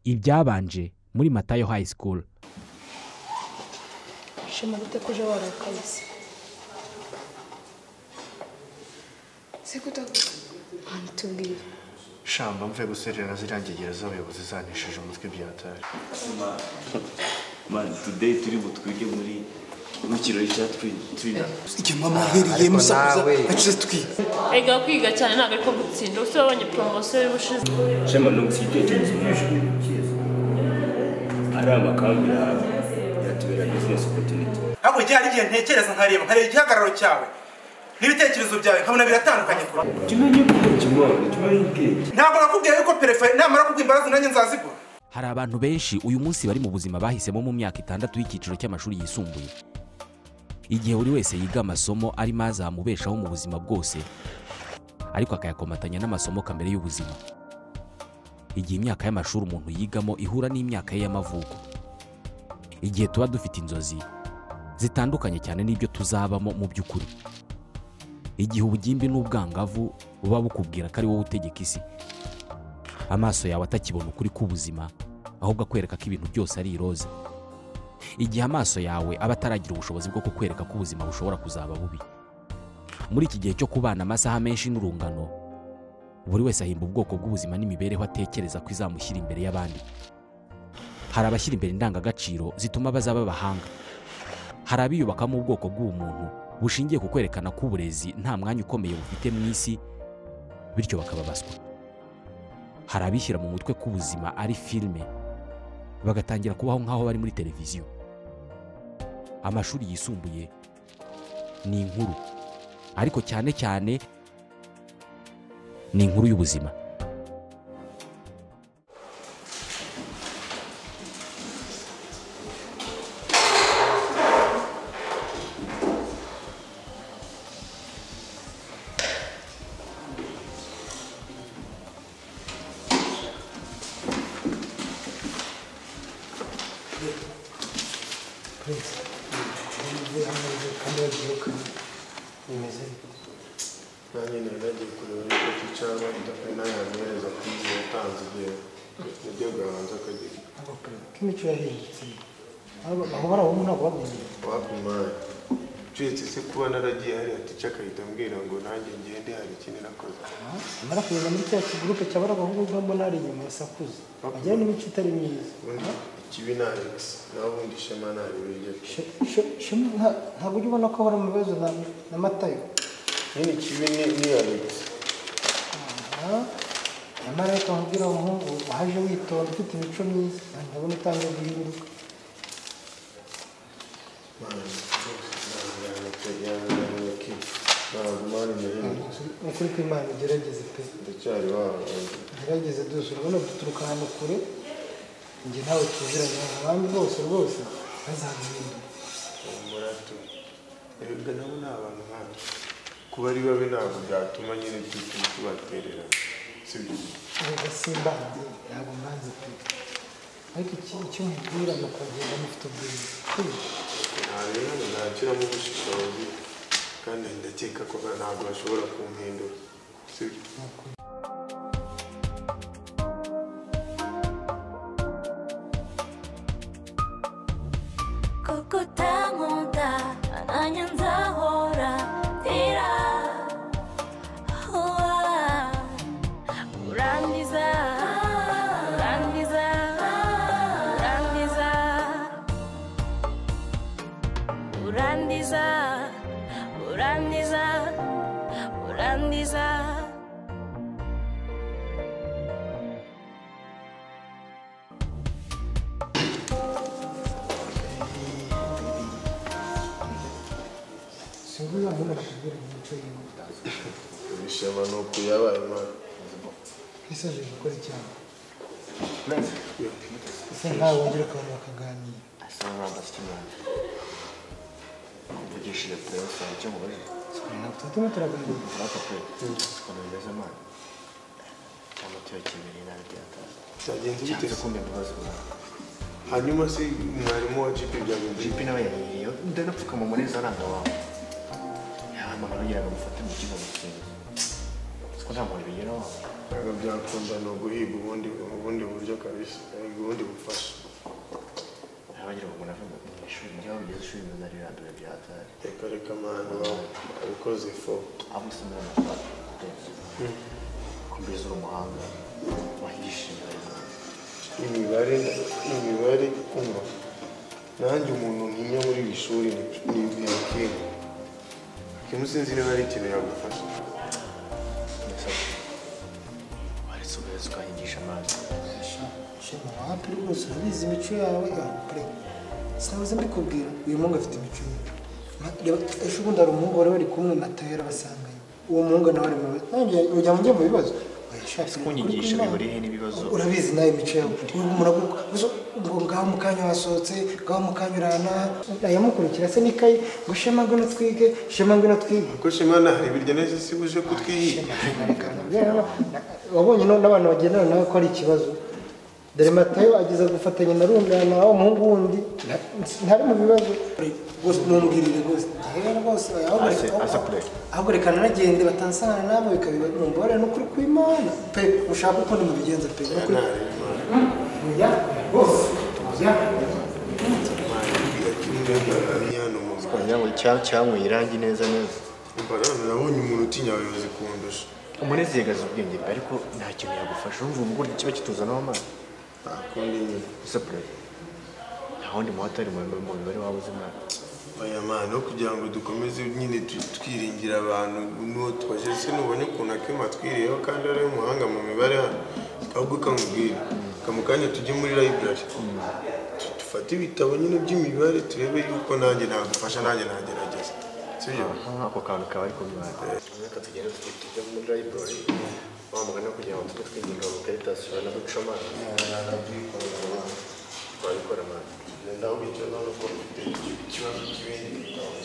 ibyabanje muri matayo high school shema gute ko uje warakayise se kutaguta hano tubwire shamba mvuye guserera ziriya ngegera z'abayobozi zanishije umutwe byatari mani tudeyi turi butwige muri mu kirori cya twina igihe mama ahereye musakuza acize twiga erega kwiga cyane ntabwo ariko gutsinda ubu wabonye poromosiyo y'ubushize shema nubwo igitekerezo nk'ejo ari amakambi yawe yatubera bizinesi opotuniti ntabwo igihe hari igihe ntekereza nkareba nkareba igihagararo cyawe n'ibitekerezo byawe nkabona biratandukanye kure tumenye ubwenge umwana tumenye ubwenge ntabwo nakubwiye yuko perefe namara kubwira imbabazi nanjye nzazigura hari abantu benshi uyu munsi bari mu buzima bahisemo mu myaka itandatu y'icyiciro cy'amashuri yisumbuye igihe buri wese yiga amasomo arimo azamubeshaho mu buzima bwose ariko akayakomatanya n'amasomo kamere y'ubuzima igihe imyaka y'amashuri umuntu yigamo ihura n'imyaka ye y'amavuko igihe tuba dufite inzozi zitandukanye cyane n'ibyo tuzabamo mu by'ukuri igihe ubugimbi n'ubwangavu buba bukubwira ko ari wowe utegeka isi amaso yawe atakibona ukuri k'ubuzima ahubwo akwereka ko ibintu byose ari iroza igihe amaso yawe aba ataragira ubushobozi bwo kukwereka ko ubuzima bushobora kuzaba bubi muri iki gihe cyo kubana amasaha menshi n'urungano buri wese ahimba ubwoko bw'ubuzima n'imibereho atekereza ko izamushyira imbere y'abandi hari abashyira imbere indangagaciro zituma bazaba abahanga hari abiyubakamo ubwoko bw'ubumuntu bushingiye ku kwerekana ko uburezi nta mwanya ukomeye bufite mu isi bityo bakaba baswa hari abishyira mu mutwe k'ubuzima ari filime bagatangira kubaho nk'aho bari muri televiziyo amashuri yisumbuye ni inkuru ariko cyane cyane ni inkuru y'ubuzima bimeze nanjye nari nagiye kureba yuko twicara badafite nawe yamwereza ku izi yatanze igihe nibyo bwabanza akagira k'imico yahindutse aho bari abahungu ntabwo bagumiye wakumara ncitse se kuba naragiye hariya tica akahita ambwira ngo nanjye ngende hari ikindi nakoze mara kugeza muri cya kigurupe cy'abari abahungu ubwabo nari inyuma sakuza bagira n'imico itari myiza ubundi ikibi ni alex naho ubundi ishema ni ariryo She- she- shema nta- ntabwo ujya ubona ko bari mu bibazo na na matayo nyine ikibi ni ni alex Aha. nyamara reka nkubwire uwo muhungu waje witonda ufite imico myiza ntabona utangiye guhinduka mani ntabwo yanategeranye kibi ntabwo mani nahindutse ni ukuri kw'imana ugerageze pe ndacyari wawe gerageze dusa urabona duturuka ahantu kure njye nawe tuziranye abandi bose rwose bazaguhindura umuratu erega nabo ni abantu nkatwe kuba ari babi ntabwo byatuma nyine dutuma tubaterera sibyo ubwo simbanze ntabwo mbanze pe ariko iki- icyo mubwira ni ukugenda mufite ubwiza Kwiga. nta rero ntakiramo ubushishozi kandi ndakeka ko ntabwo bashobora kumpindura sibyo kuko utankunda nanjye nzahora ndira uwa urangiza urangiza urangiza urangiza urangiza urangiza singuza ngo barakubwira imico yiwe ibishema ni uku yabaye imana ese aje gukora icyaha ese ntawe wongera abantu bakaganira asa nkaho adafite umwana mvugishije puresi icyo mubaze tutuma turaganira uraka puresi ukuntu bimeze mani cyangwa tuyakemereye nabi byatanga byagenze bite cyangwa se kumbe mubaze umwana hanyuma se mwarimu wa jipi byagenze jipi nawe yariyeyo ndanapfukama muri za ranga wawe yahamagara kugira ngo mufate mu kigo gukingira ko nta muntu bigeraho ntabwo byakunda ni uguhiga ubundi ubundi buryo kabisa uguhiga ubundi bufasha Haba ngira ngo umuntu avuga ngo ni ishuri njya wabigeze ishuri neza rirandura bya hatari reka reka mani wawe wabikoze fo amusomera amafaranga kugeza uri umuhanga wahishimira imibare imibare kumva nanjye umuntu ntinya muri iri shuri ni ibiyakimu kimusinzi niba ari ikintu yagufasha waretse uburezi ukahigisha amazi shema wapi rwose urabizi imico yawe ya pre sinabuze mbikubwira uyu muhungu afite imico mibi Ma- reba- ejo bundi hari umuhungu wari bari kumwe na tayo yarabasangayo uwo muhungu nawe ari mubi nanjye ujya mu mu bibazo Oya, sha, sinakora uko kunyigisha Imana- bihuriye n'ibibazo. urabizi nawe imico yawe ubu muraguka gusa ngo ngaho mu kanya wasohotse ngaho mu kanya urana ayamukurikira se n'ikayi ngo shema ngwino twige shema ngwino twige kuko shimana hari ibiryo neza si buje kutwihiga wabonye none abantu bagendana nawe ko ari ikibazo dore matayo ageza gufatanya na runda na wa muhungu wundi nta- ntari mu bibazo rwose ntumbwirire rwose yewe rwose ahubwo Ase- reka- asa kure. ahubwo reka nanagende batansangana nabo bikabiba mumbore ni ukuri kw'imana pe ushaka uko mubigenza pe ni ukuri oya rwose oya hano mu Rwanda. kugira ngo cya cyanyweye irangi neza neza Umva none nabonye umuntu utinya abayobozi kundusha umunezi yegaza ubwenge bwe ariko nta kintu yagufasha urumva ubu buryo kiba kituzanaho amazi ntakundi nyine gusa purebe nta wundi muhate ari mu mibare waba uzi imana aya mana aho kugira ngo dukomeze nyine tu- twiringira abantu n'uwo tubajije se nubonye ukuntu akema twiriyeho kandi ari umuhanga mu mibare hano ahubwo ukamubwira kamu kanya tujye muri library Tu- dufate ibitabo nyine by'imibare turebe yuko nanjye nagufasha nanjye nagerageza sibyo nk'ako kantu kaba ari kumwana reka tugende tujya muri library wa mugani wo kugira ngo tujye twiginga mu karita zishobora no guca amazi twabikora amazi genda aho wicaye urabona ko ufite ikibazo cy'ibindi bitabo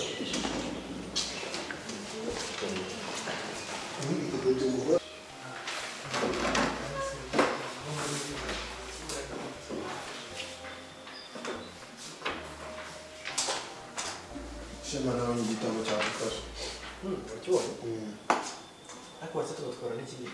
shema nawe igitabo cyagufasha ariko watse tugatwara n'ikindi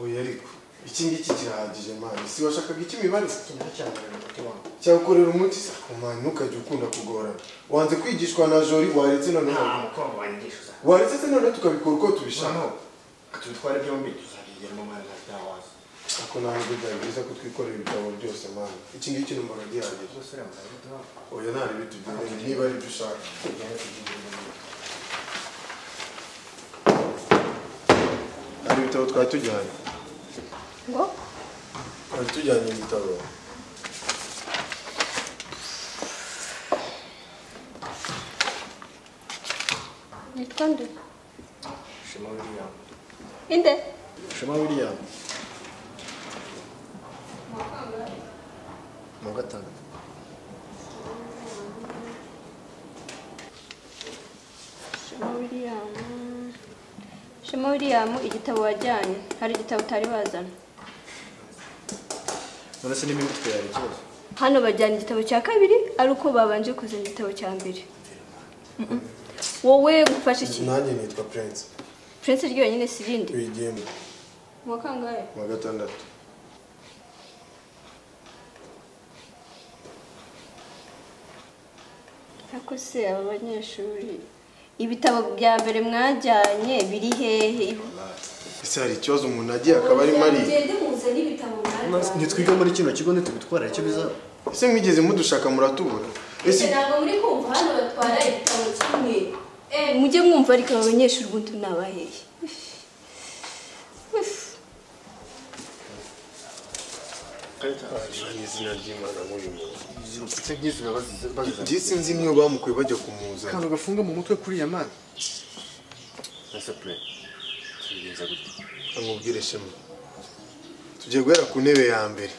oya ariko iki ngiki kirahagije mani si washakaga icy'imibare kintu cyane mu mutima wanjye cyagukorera umuti se mani ntukajya ukunda kugorana wanze kwigishwa na jori waretse noneho umukobwa wanyigisha waretse se noneho tukabikora uko tubishaka uzamuka tubitware byombi tuzabigera mu mwana ntawaza ako ntabwo byari byiza ko twikorera ibitabo byose mani iki ngiki numero gihagije umusore yambaye ibitabo oya nta ribi tugendere niba ari ibyo ushaka hari ibitabo twari tujyanye ngo twari tujyanye ibitabo nitwa nde shema william inde shema william mu wa gatanu shema wiliyamu shema wiliyamu igitabo wajyanye hari igitabo utari wazana none se n'imwe mitwe yawe ikibazo hano bajyana igitabo cya kabiri ari uko babanje kuzana igitabo cya mbere Mm-mm. wowe gufasha iki nanjye nitwa prince prince ryo nyine sirindi wigiyemo mu wa kangahe mu wa gatandatu Ariko se aba banyeshuri ibitabo bya mbere mwajyanye biri hehe ese hari ikibazo umuntu agiye akaba arimo ariga mugende muzane ibitabo mwajyanye ntitwiga muri kino kigo ntitubitwara icyo bizaba ese mwigeze mudushaka muratubura ese ntabwo muri kumva hano batwara igitabo kimwe mujye mwumva ariko aba banyeshuri ubundi nabaheye izina ry'imana nk'uyu muntu zirutse nk'izuba bazizana njye sinzi niyo bamukuye bajya kumuzana akantu gafunga mu mutwe kuri iriya mana ese pure tubigenza gute amubwire shema tugiye guhera ku ntebe ya mbere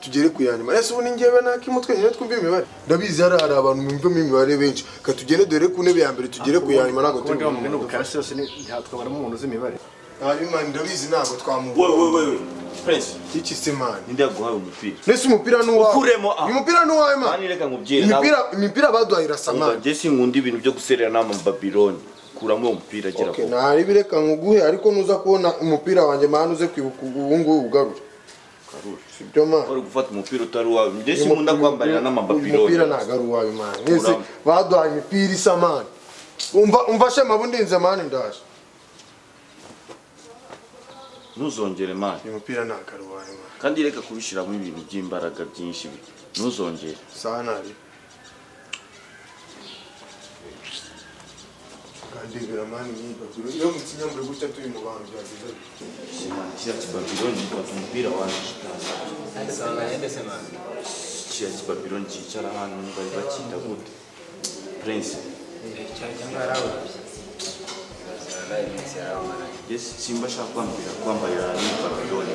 tugere ku ya nyuma ese ubu ni ngewe nakimu twenyine twumva imibare ndabizi hari hari abantu bumvamo imibare benshi ka tugende dore ku ntebe ya mbere tugere ku ya nyuma ntabwo turi kuvuga mu bintu bukarasi yose ntitwabaramo umuntu uzi imibare abimana ndabizi ntabwo wowe twamubona wowe wowe prince iki se mani ninde yaguhaye umupira nese umupira ni uwawe Ukuremo aho. uyu mupira ni uwawe mani mani reka nkubwire imipira imipira baduhaye irasa ntabwo mani njye sinkunda ibintu byo guserera n'amababiloni kuramo uwo mupira agira Okay, vuba ntari bireka nguhe ariko nuza kubona umupira wanjye mahano uze kwibuka ubu ngubu ugarure Ugarure. sibyo ma wari gufata umupira utari uwawe njye sinkunda kwambarira n'amabapiro umupira ntabwo ari uwawe mani mwese Uramba. baduhaye imipira isa mani umva umva shema bundinze mani ndaje ntuzongere mani uyu mupira ntabwo ari uwawe mani kandi reka kubishyiramo ibintu by'imbaraga byinshi ntuzongere saha ntari kandi bira mani imyidagaduro iyo mu kinyamubiri gutya turi mu bantu byagize kiriya kibabironi gifata umupira wanjye kiriya kibabironi cyicara ahantu bari bacyita gute prince Yes, simba ashaka kwambira kwambarira n'ibabironi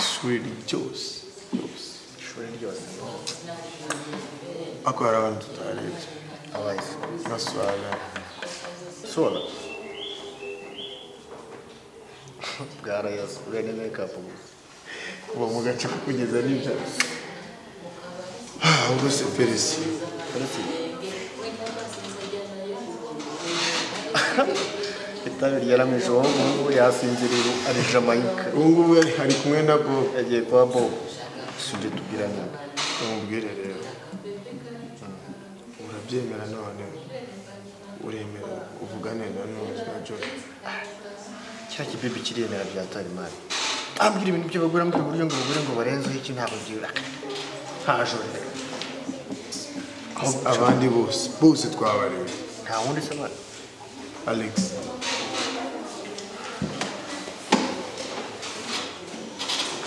ishuri ryose ryose ishuri ryose ako hari abantu tutarebye abayisi baswara sona bwarayoze buriya ni mekapu gusa kuva mu gace ko kugeza nijoro ubwo se peresi uretse itabi ryaramije uwo nguwo yasinziriye arije amanyika ubu ngubu yari ari kumwe na bob yagiye kwa bobo sinjye tubwiranye umubwire rero urabyemera none uremera uvugane na nose na joy cya kibibi kiremera bya tarimari ambwira ibintu by'abagore ambwira uburyo ngo abagore ngo barenzeho iki ntabwo byura nta jore Aho abandi bose bose twabareba nta wundi se mwana alex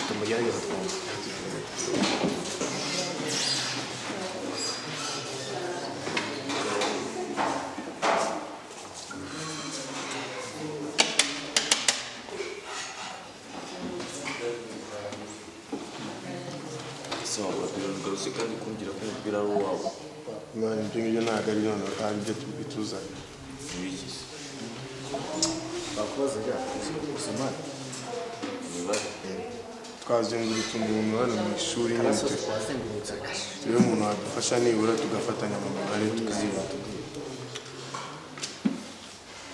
tumugerageze twumve se wamubabironi ugarutse kandi kumbwira ko umupira ari uwawe mwana ibyo ngibyo ntabwo ari noneho kandi ibyo tubituzanye ntibigize bakubaza ga gusa mwana imibare twazengurutse umuntu hano mu ishuri nyine tu- twazengurutse gashi rero umuntu wadufasha nibura tugafatanya mu mibare tukayiba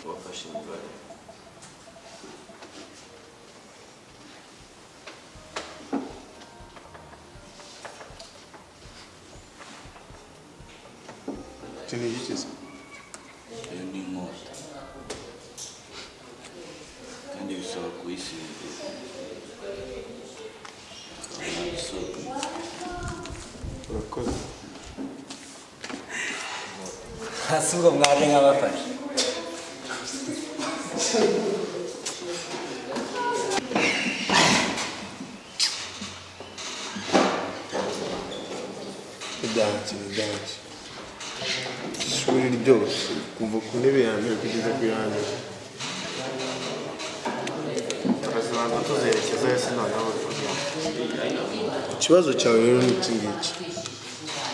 wafashe imibare icyo ni igikiza iyo ni inkota kandi bisaba kuyisimbura Isoko. urakoze hasi ubwo mwaje nk'abafashe idanki ni idanki ishuri ryose kuva ku ntebe ya mbere kugeza ku ya nyuma tukazibanza tuzerekeza ese noneho ikibazo cyawe rero ni iki ngiki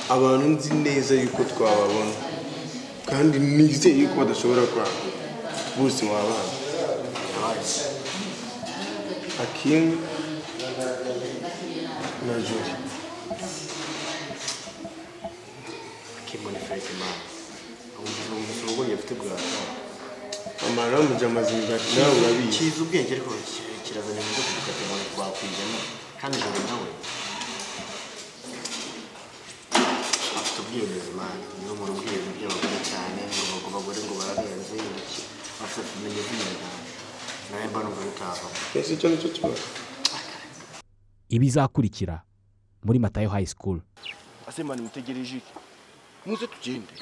abantu nzi neza yuko twababona kandi nizeye yuko badashobora kwanga bose wabana hakimu na juri kimbo ni fayite mani ubu ubuzima ubwenge afite bwata amara mu gihe amaze imigati nawe urabizi kiza ubwenge ariko ki- kirazana ibintu byo kudukata abantu twakwijemo kandi joro nawe afite ubwiyemezi mani niwe muntu ubwiyemezi by'abagore cyane ngo bago abagore ngo bararenze iki afite ubumenyi bw'inyarwanda nawe mba numva bitavamo mbese icyo ni cyo kibazo ibizakurikira muri matayo high school ase mani mutegereje iki muze tugende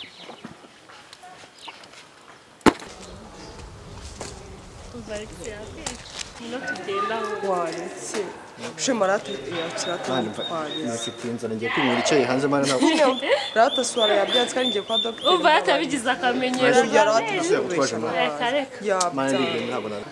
waretse ushema rata yakira kandi twaretse inzara ngiye kwinywera icyayi hanze mani ntabwo rata suwara yabyanze kandi ngiye kwa dogiteri umva yatabigize akamenyero Ese urya rata reka reka yabyanze ntabwo nari